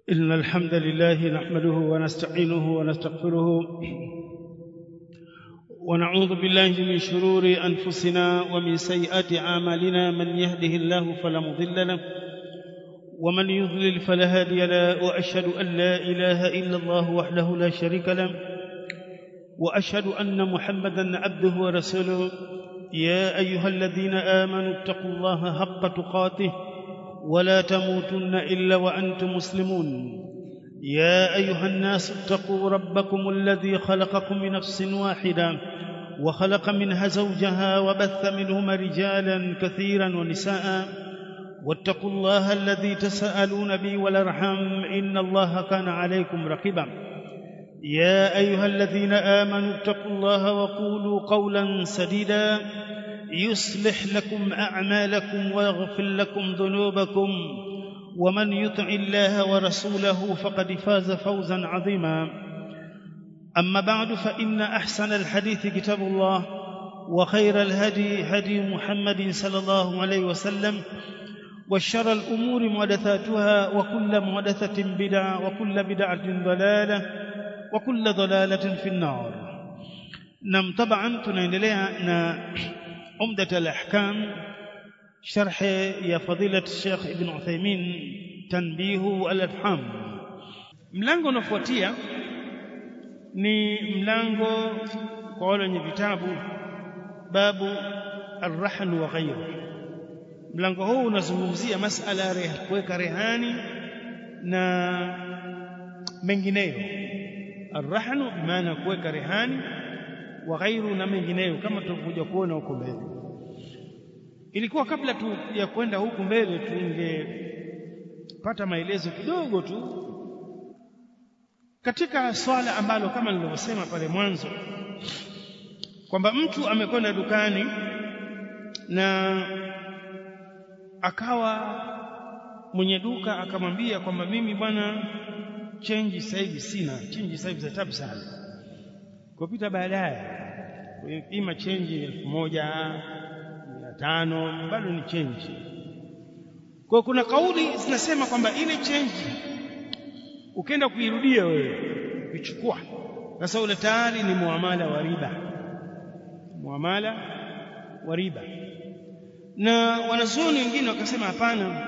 إن الحمد لله نحمده ونستعينه ونستغفره ونعوذ بالله من شرور أنفسنا ومن سيئات أعمالنا من يهده الله فلا مضل له ومن يضلل فلا هادي له وأشهد أن لا إله إلا الله وحده لا شريك له وأشهد أن محمدا عبده ورسوله يا أيها الذين آمنوا اتقوا الله حق تقاته ولا تموتن الا وانتم مسلمون يا ايها الناس اتقوا ربكم الذي خلقكم من نفس واحده وخلق منها زوجها وبث منهما رجالا كثيرا ونساء واتقوا الله الذي تساءلون به والارحام ان الله كان عليكم رقيبا يا ايها الذين امنوا اتقوا الله وقولوا قولا سديدا يصلح لكم اعمالكم ويغفر لكم ذنوبكم ومن يطع الله ورسوله فقد فاز فوزا عظيما اما بعد فان احسن الحديث كتاب الله وخير الهدي هدي محمد صلى الله عليه وسلم وشر الامور محدثاتها وكل محدثه بدعه وكل بدعه ضلاله وكل ضلاله في النار نعم طبعا tunaendelea na عمدة الأحكام شرح يا فضيلة الشيخ ابن عثيمين تنبيه الأفهام mlango unafuatia ni mlango kwa wale wenye vitabu babu arrahn wa ghayru mlango huu unazungumzia masala ya kuweka rehani na mengineyo arrahnu bimaana kuweka rehani wa ghairu na mengineyo kama tutakuja kuona huko mbele ilikuwa kabla tu ya kwenda huku mbele tungepata maelezo kidogo tu katika swala ambalo kama nilivyosema pale mwanzo kwamba mtu amekwenda dukani na akawa mwenye duka akamwambia kwamba mimi bwana chenji sasa hivi sina chenji sasa hivi za tabu sana kupita baadaye ima chenji elfu moja mia tano bado ni chenji kwa kuna kauli zinasema kwamba ile chenji ukienda kuirudia wewe ukichukua sasa ule tayari ni muamala wa riba muamala wa riba na wanazuoni wengine wakasema hapana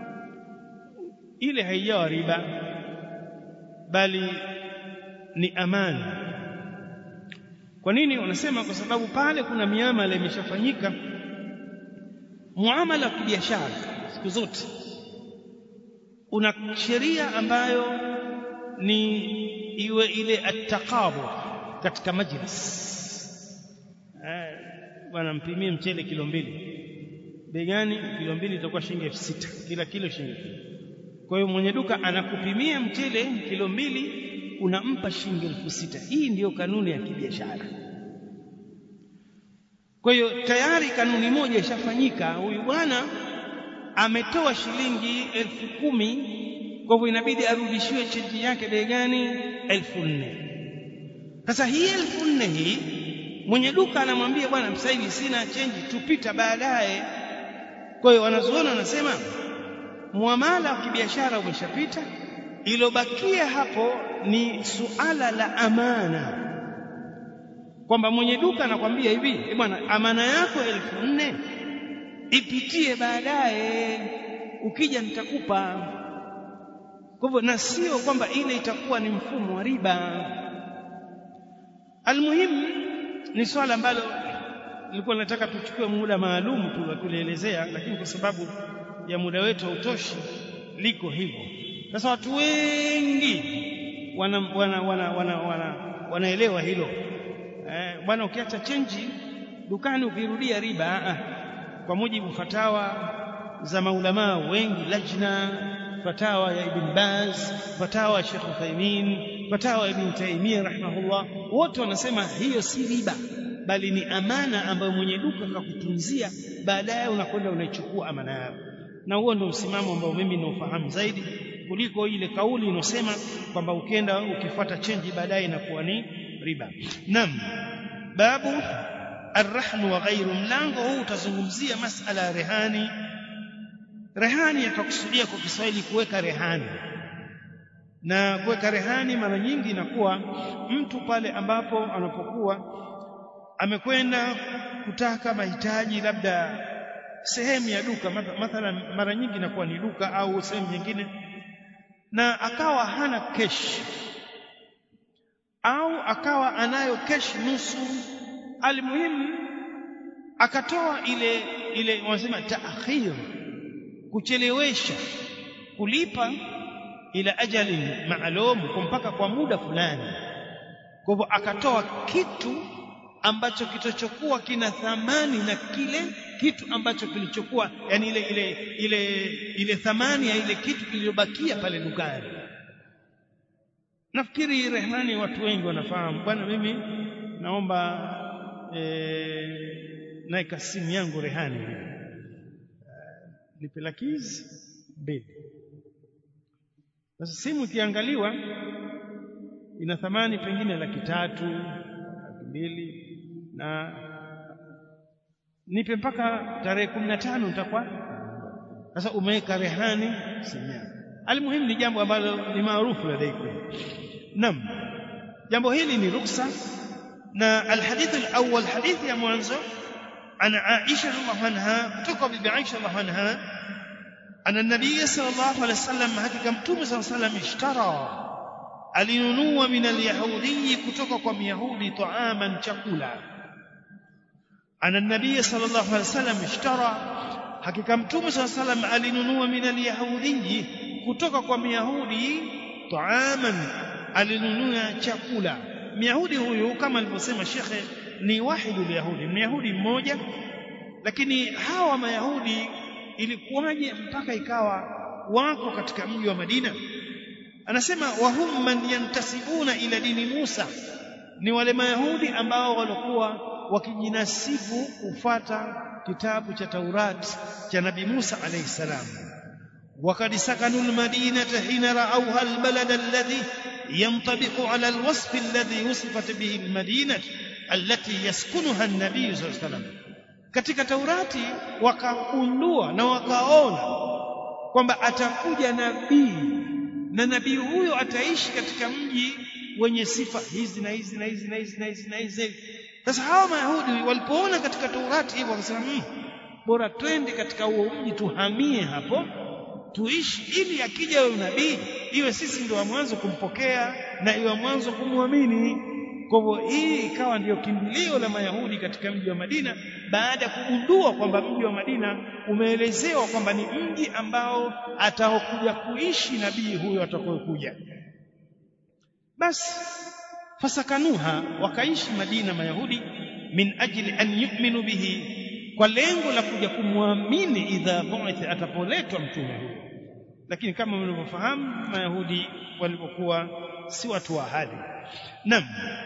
ile haijawa riba bali ni amani kwa nini wanasema kwa sababu pale kuna miamala imeshafanyika muamala wa kibiashara siku zote una sheria ambayo ni iwe ile attaqabu katika majlis eh bwana mpimie mchele kilo mbili bei gani kilo mbili itakuwa shilingi elfu sita kila kilo shilingi kwa hiyo mwenye duka anakupimia mchele kilo mbili unampa shilingi elfu sita hii ndiyo kanuni ya kibiashara kwa hiyo tayari kanuni moja ishafanyika huyu bwana ametoa shilingi elfu kumi kwa hivyo inabidi arudishiwe chenji yake bei gani elfu nne sasa hii elfu nne hii mwenye duka anamwambia bwana sasa hivi sina chenji tupita baadaye kwa hiyo wanazuoni wanasema muamala wa kibiashara umeshapita ilobakia hapo ni suala la amana kwamba mwenye duka anakwambia hivi e bwana amana yako elfu nne ipitie baadaye ukija nitakupa kwa hivyo na sio kwamba ile itakuwa ni mfumo wa riba almuhimu ni swala ambalo nilikuwa nataka tuchukue muda maalum tu kulielezea lakini kwa sababu ya muda wetu hautoshi liko hivyo sasa watu wengi wana wana wana wana, wana, wanaelewa hilo eh, bwana ukiacha chenji dukani ukirudia riba ah, kwa mujibu fatawa za maulamaa wengi lajna fatawa ya ibn Baz fatawa ya Sheikh Uthaymeen fatawa ya Ibn Taymiyyah rahimahullah wote wanasema hiyo si riba bali ni amana ambayo mwenye duka kakutunzia baadaye unakwenda unaichukua amana yako na huo ndio msimamo ambao mimi naufahamu zaidi kuliko ile kauli inosema kwamba ukienda ukifuata chenji baadaye inakuwa ni riba nam babu arrahn wa ghairu mlango huu utazungumzia masala ya rehani rehani yatakusudia kwa Kiswahili kuweka rehani na kuweka rehani mara nyingi inakuwa mtu pale ambapo anapokuwa amekwenda kutaka mahitaji labda sehemu ya duka mathalan mara nyingi inakuwa ni duka au sehemu nyingine na akawa hana kesh au akawa anayo kesh nusu almuhimu akatoa ile ile wanasema taakhir kuchelewesha kulipa ila ajali maalum mpaka kwa muda fulani kwa hivyo akatoa kitu ambacho kitochokuwa kina thamani na kile kitu ambacho kilichokuwa yani ile ile ile ile thamani ya ile kitu kilichobakia pale dukani nafikiri rehani watu wengi wanafahamu bwana mimi naomba e, naika simu yangu rehani nipe laki hizi mbili sasa simu ikiangaliwa ina thamani pengine laki tatu laki mbili na nipe mpaka tarehe kumi na tano nitakuwa sasa umeweka rehani simu yako almuhimu ni jambo ambalo ni maarufu ladaikum naam jambo hili ni ruksa na alhadith alawwal hadithi ya mwanzo ana Aisha radhiallahu anha kutoka bibi Aisha radhiallahu anha ana nabii sallallahu alaihi wasallam hakika mtume sallallahu alaihi wasallam ishtara alinunua min alyahudi kutoka kwa myahudi taaman chakula ana nabii sallallahu alaihi wasallam ishtara hakika mtume sallallahu alaihi wasallam alinunua min alyahudi kutoka kwa myahudi taaman alinunua chakula myahudi huyu kama alivyosema shekhe ni wahidu yahudi myahudi mmoja lakini hawa mayahudi ilikuwaje mpaka ikawa wako katika mji wa Madina anasema wahum man yantasibuna ila dini Musa ni wale mayahudi ambao walikuwa wakijinasibu kufata kitabu cha Taurat cha Nabii Musa alayhi salam وقد سكنوا المدينة حين رأوها البلد الذي ينطبق على الوصف الذي وصفت به المدينة التي يسكنها النبي صلى الله عليه وسلم katika Taurati wakagundua na wakaona kwamba atakuja nabii na nabii huyo ataishi katika mji wenye sifa hizi na hizi na hizi na hizi na hizi na hizi sasa hawa mayahudi walipoona katika Taurati hivyo wakasema mmm, bora twende katika huo mji tuhamie hapo tuishi ili akija huyo nabii iwe sisi ndio wa mwanzo kumpokea na iwe mwanzo kumwamini kwa hivyo hii ikawa ndiyo kimbilio la mayahudi katika mji wa Madina baada ya kugundua kwamba mji wa Madina umeelezewa kwamba ni mji ambao ataokuja kuishi nabii huyo atakayokuja basi fasakanuha wakaishi Madina mayahudi min ajli an yu'minu bihi kwa lengo la kuja kumwamini idha bu'ith atapoletwa mtume huyo lakini kama mnavyofahamu mayahudi walipokuwa si watu wa ahadi nam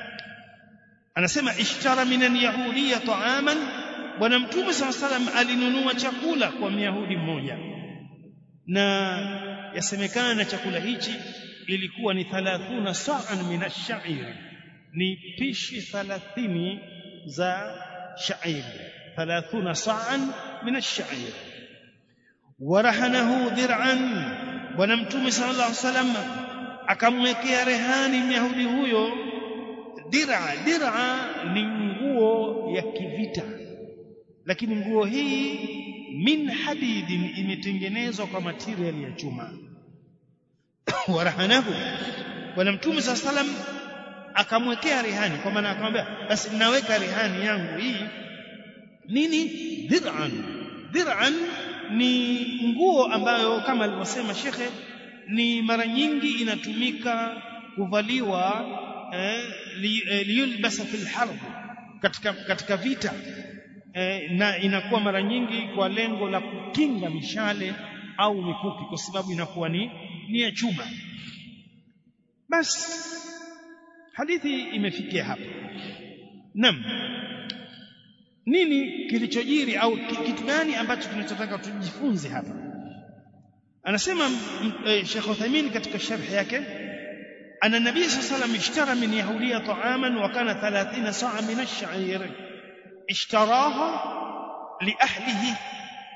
anasema ishtara minan yahudiya ta'aman bwana mtume saa salam alinunua chakula kwa myahudi mmoja na yasemekana chakula hichi ilikuwa ni 30 sa'an min ash-sha'ir ni pishi 30 za sha'ir 30 sa'an min ash-sha'ir warahanahu dir'an bwana mtume sallallahu alaihi wasallam akamwekea rehani myahudi huyo dir'a dir'a ni nguo ya kivita lakini nguo hii min hadidin imetengenezwa kwa material ya chuma warahanahu bwana mtume sallallahu alaihi wasallam akamwekea rehani kwa maana akamwambia basi ninaweka rehani yangu hii nini dir'an dir'an ni nguo ambayo kama alivyosema shekhe ni mara nyingi inatumika kuvaliwa eh, li, eh, liyulbasa fil harb katika katika vita eh, na inakuwa mara nyingi kwa lengo la kukinga mishale au mikuki kwa sababu inakuwa ni ni ya chuma basi hadithi imefikia hapa nam nini kilichojiri au kitu gani ambacho tunachotaka tujifunze hapa anasema e, Sheikh Uthaymeen katika sharh yake ana nabii sallallahu alayhi ishtara min yahudiya ta'aman wa kana 30 sa'a min ash-sha'ir ishtaraha li ahlihi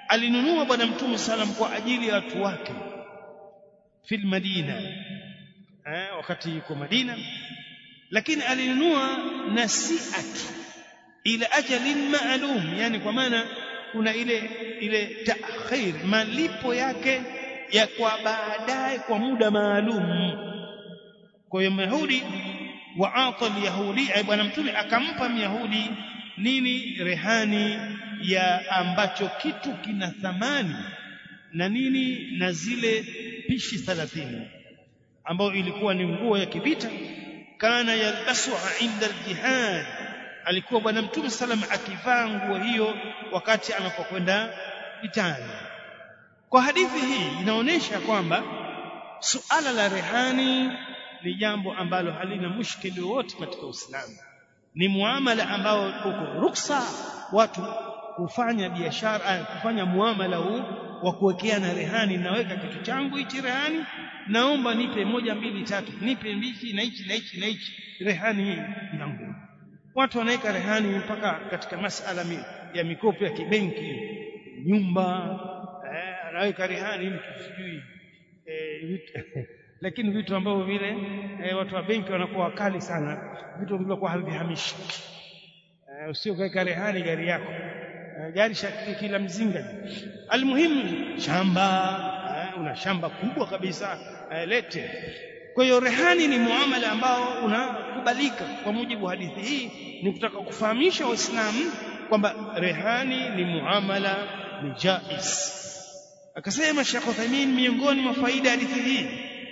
alinunua bwana mtume sallam kwa ajili ya watu wake fil madina eh, wakati yuko Madina lakini alinunua nasiatu ila ajalin maalum yani kwa maana kuna ile ile ta'khir malipo yake ya kwa baadaye kwa muda maalum kwa hiyo Yahudi waata alyahudi bwana mtume akampa myahudi nini rehani ya ambacho kitu kina thamani na nini na zile pishi 30 ambayo ilikuwa ni nguo ya kivita kana yalbasuha inda aljihad alikuwa bwana mtume salam akivaa nguo hiyo wakati anapokwenda vitani kwa hadithi hii inaonyesha kwamba suala la rehani ni jambo ambalo halina mushkili wowote katika Uislamu ni muamala ambao uko ruksa watu kufanya biashara kufanya muamala huu wa kuwekeana rehani naweka kitu changu hichi rehani naomba nipe moja mbili tatu nipe mbichi na hichi na hichi na hichi rehani hii yangu watu wanaweka rehani mpaka katika masala mi, ya mikopo ya kibenki nyumba eh, anaweka rehani mtu sijui eh, lakini vitu ambavyo vile eh, watu wa benki wanakuwa wakali sana vitu vilivyokuwa havihamishiki eh, usio kaweka rehani gari yako eh, gari shakili kila mzinga almuhimu shamba eh, una shamba kubwa kabisa eh, lete kwa hiyo rehani ni muamala ambao unakubalika kwa mujibu wa hadithi hii ni kutaka kufahamisha waislamu kwamba rehani ni muamala ni jais akasema Sheikh Uthaymeen miongoni mwa faida ya hadithi hii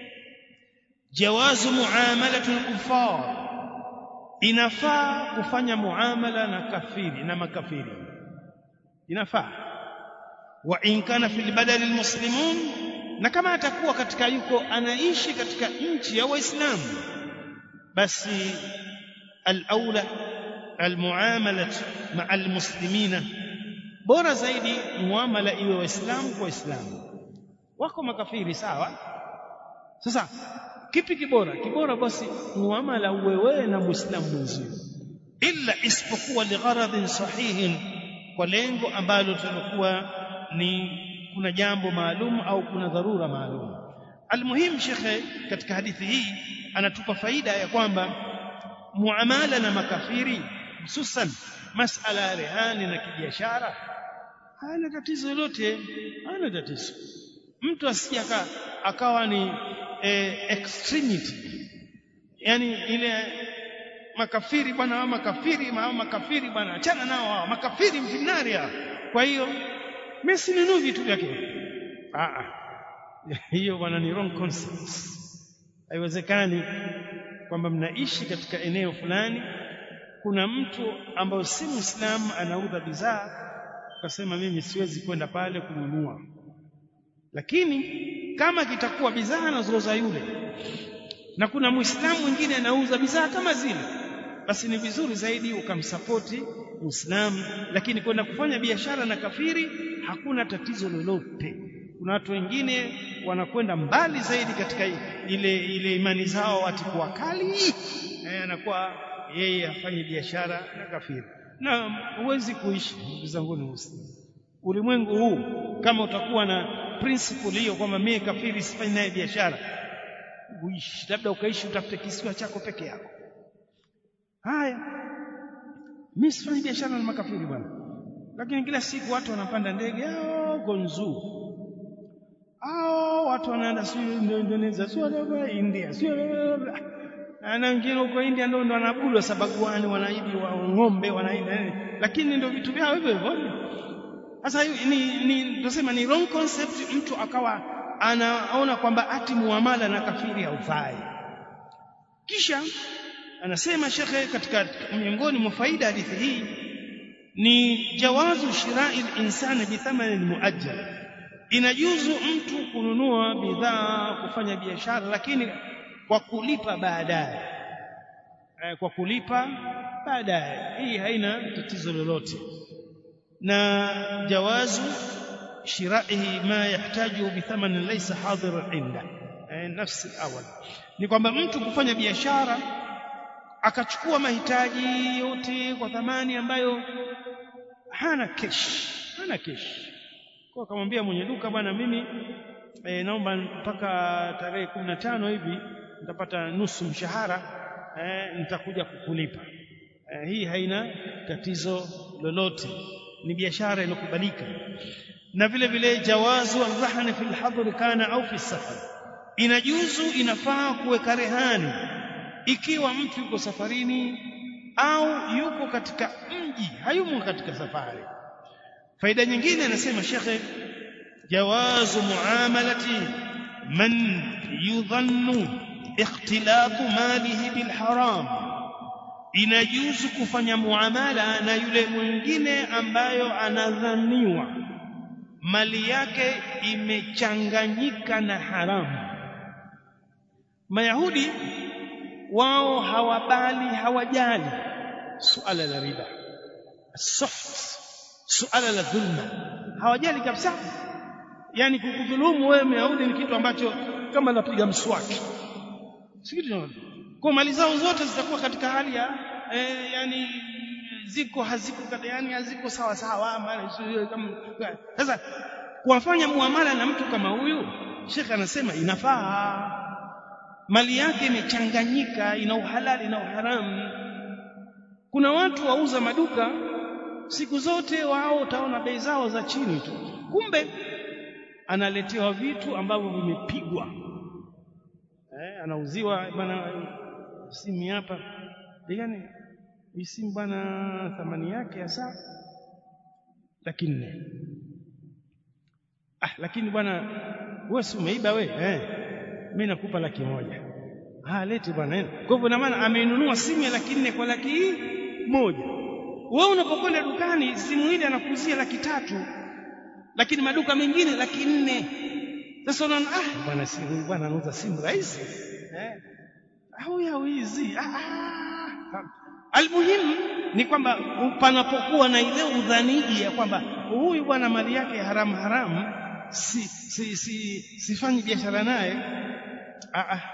jawazu muamalatu al-kuffar inafaa kufanya muamala na kafiri na makafiri inafaa wa in kana fil badal almuslimun na kama atakuwa katika yuko anaishi katika nchi ya waislamu basi al-aula al-muamalat ma'a al-muslimina bora zaidi muamala iwe waislamu kwa waislamu wako makafiri sawa sasa kipi kibora kibora basi muamala uwe wewe na muislamu mwenzio illa isipokuwa ligharadhin sahihin kwa lengo ambalo tulikuwa ni kuna jambo maalum au kuna dharura maalum almuhim shekhe katika hadithi hii anatupa faida ya kwamba muamala na makafiri hususan masala ya rehani na kibiashara hana tatizo lolote hana tatizo mtu asije akawa ni eh, extremity yani ile makafiri bwana hao makafiri hao makafiri bwana achana nao hao makafiri mfinaria kwa hiyo mimi sinunui vitu vyake ah ah hiyo bwana ni wrong concept haiwezekani kwamba mnaishi katika eneo fulani kuna mtu ambaye si muislamu anauza bidhaa ukasema mimi siwezi kwenda pale kununua lakini kama kitakuwa bidhaa anazouza yule na kuna muislamu mwingine anauza bidhaa kama zile basi ni vizuri zaidi ukamsapoti muislamu lakini kwenda kufanya biashara na kafiri hakuna tatizo lolote kuna watu wengine wanakwenda mbali zaidi katika ile ile imani zao ati kuwa kali eh, anakuwa yeye afanye biashara na kafiri na huwezi kuishi ndugu zangu ni muslimu ulimwengu huu kama utakuwa na principle hiyo kwamba mimi kafiri sifanyi naye biashara uishi labda ukaishi utafute kisiwa chako peke yako haya mimi sifanyi biashara na makafiri bwana lakini kila siku watu wanapanda ndege hao gonzu hao watu wanaenda sio Indonesia sio India sio na wengine huko India ndio ndo wanaabudu sabaguani wanaibi wa ng'ombe wanaenda lakini ndio vitu vyao hivyo hivyo sasa ni ni tunasema ni wrong concept mtu akawa anaona kwamba ati muamala na kafiri haufai kisha anasema shekhe katika miongoni mwa faida hadithi hii ni jawazu shirai linsani bithamanin muajjal inajuzu mtu kununua bidhaa kufanya biashara lakini kwa kulipa baadaye kwa kulipa baadaye hii haina tatizo lolote na jawazu shiraihi ma yahtaju bithamanin laysa hadiran inda nafsi awal ni kwamba mtu kufanya biashara akachukua mahitaji yote kwa thamani ambayo hana kesh hana kesh kwa akamwambia mwenye duka bwana mimi e, naomba mpaka tarehe kumi na tano hivi nitapata nusu mshahara eh, nitakuja kukulipa eh, hii haina tatizo lolote ni biashara iliyokubalika na vile vile jawazu arrahni fi alhadr kana au fi safar inajuzu inafaa kuweka rehani ikiwa mtu yuko safarini au yuko katika mji hayumo katika safari faida nyingine anasema shekhe jawazu muamalati man yudhannu ikhtilatu malihi bilharam inajuzu kufanya muamala na yule mwingine ambayo anadhaniwa mali yake imechanganyika na haramu mayahudi wao hawabali hawajali suala la riba soft suala la dhulma hawajali kabisa yani kukudhulumu wewe myahudi ni kitu ambacho kama napiga mswaki si kitu kwa mali zao zote zitakuwa katika hali ya eh, yani ziko haziko yani haziko sawa sawa mali kama sasa kuwafanya muamala na mtu kama huyu Sheikh anasema inafaa mali yake imechanganyika ina uhalali na uharamu kuna watu wauza maduka siku zote wao utaona bei zao za chini tu kumbe analetewa vitu ambavyo vimepigwa eh, anauziwa bana simu hapa gani hii simu bwana thamani yake hasa laki nne ah lakini bwana wewe si umeiba we eh mimi nakupa laki moja ah leti bwana kwa hivyo na maana ameinunua simu ya laki nne kwa laki moja wewe unapokwenda dukani simu ile anakuzia laki tatu lakini maduka mengine laki nne sasa unaona ah bwana simu bwana anauza simu rahisi eh au ya wizi ah, ah. almuhimu ni kwamba panapokuwa na ile udhaniji ya kwamba huyu bwana mali yake haramu haramu si si si sifanyi biashara naye ah, ah.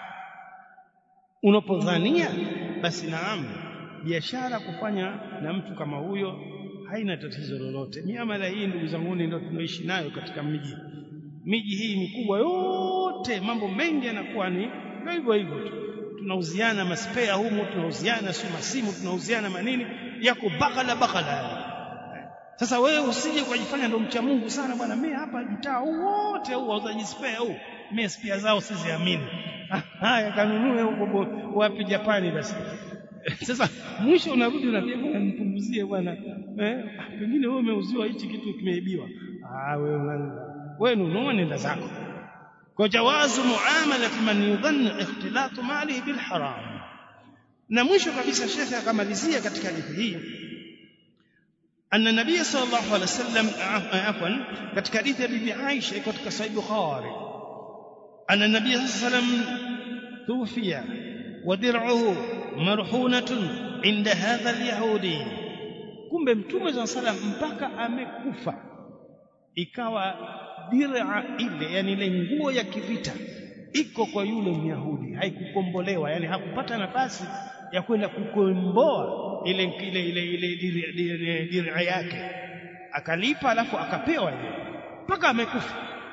unapodhania basi naam biashara kufanya na mtu kama huyo haina tatizo lolote miamala hii ndugu zangu ndio tunaishi nayo katika miji miji hii mikubwa yote mambo mengi yanakuwa ni hivyo hivyo tu tunauziana maspea humu tunauziana si masimu tunauziana manini yako bakala bakala sasa wewe usije kujifanya ndo mcha Mungu sana bwana mimi hapa mtaa huu wote huu wauzaji spare huu mimi spare zao siziamini haya kanunue huko wapi Japani basi sasa mwisho unarudi unaambia bwana nipunguzie bwana eh pengine wewe umeuziwa hichi kitu kimeibiwa ah wewe wewe nunua nenda zako kwa jawazu muamalat man yudhanna ikhtilatu malihi bil haram na mwisho kabisa shekhe akamalizia katika hadithi hii أن النبي صلى الله عليه وسلم عفوا katika hadithi ya bibi Aisha iko katika Sahih Bukhari أن النبي صلى الله عليه وسلم توفي ودرعه مرهونة عند هذا اليهودي kumbe mtume صلى الله عليه وسلم mpaka amekufa ikawa dir'a ile yani ile nguo ya kivita iko kwa yule myahudi haikukombolewa yani hakupata nafasi ya kwenda kukomboa ile ile ile ile dir'a yake akalipa alafu akapewa ile mpaka amekufa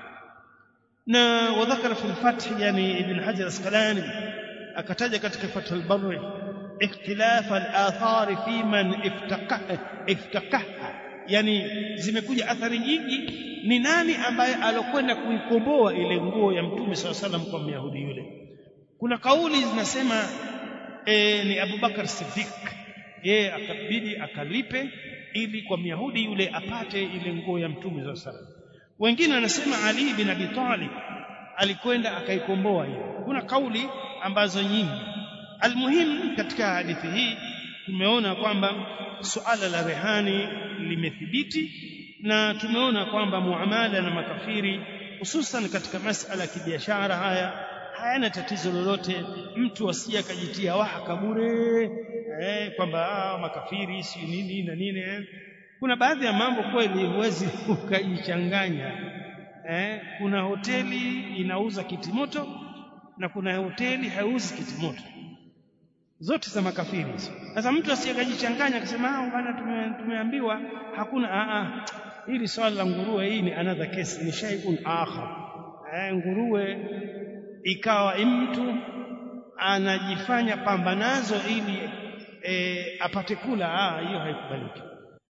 na wadhakara fi al-fath yani ibn hajar asqalani akataja katika fath al-barri ikhtilaf al-athar fi man iftaqaha iftaqaha yani zimekuja athari nyingi ni nani ambaye alokwenda kuikomboa ile nguo ya mtume SAW salam kwa myahudi yule kuna kauli zinasema e, ni Abu Bakar Siddiq yeye akabidi akalipe ili kwa myahudi yule apate ile nguo ya mtume SAW salam wengine wanasema Ali bin Abi Talib alikwenda akaikomboa hiyo kuna kauli ambazo nyingi almuhim katika hadithi hii tumeona kwamba suala la rehani limethibiti na tumeona kwamba muamala na makafiri hususan katika masala ya kibiashara haya hayana tatizo lolote mtu asije akajitia wahaka bure eh, kwamba makafiri si nini na nini eh. kuna baadhi ya mambo kweli huwezi ukajichanganya eh, kuna hoteli inauza kitimoto na kuna hoteli haiuzi kitimoto zote za makafiri sasa mtu asiyekajichanganya akasema ah bwana tume, tumeambiwa hakuna a a hili swala la nguruwe hii ni another case ni shay'un akhar eh nguruwe ikawa mtu anajifanya pambanazo ili e, apate kula ah hiyo haikubaliki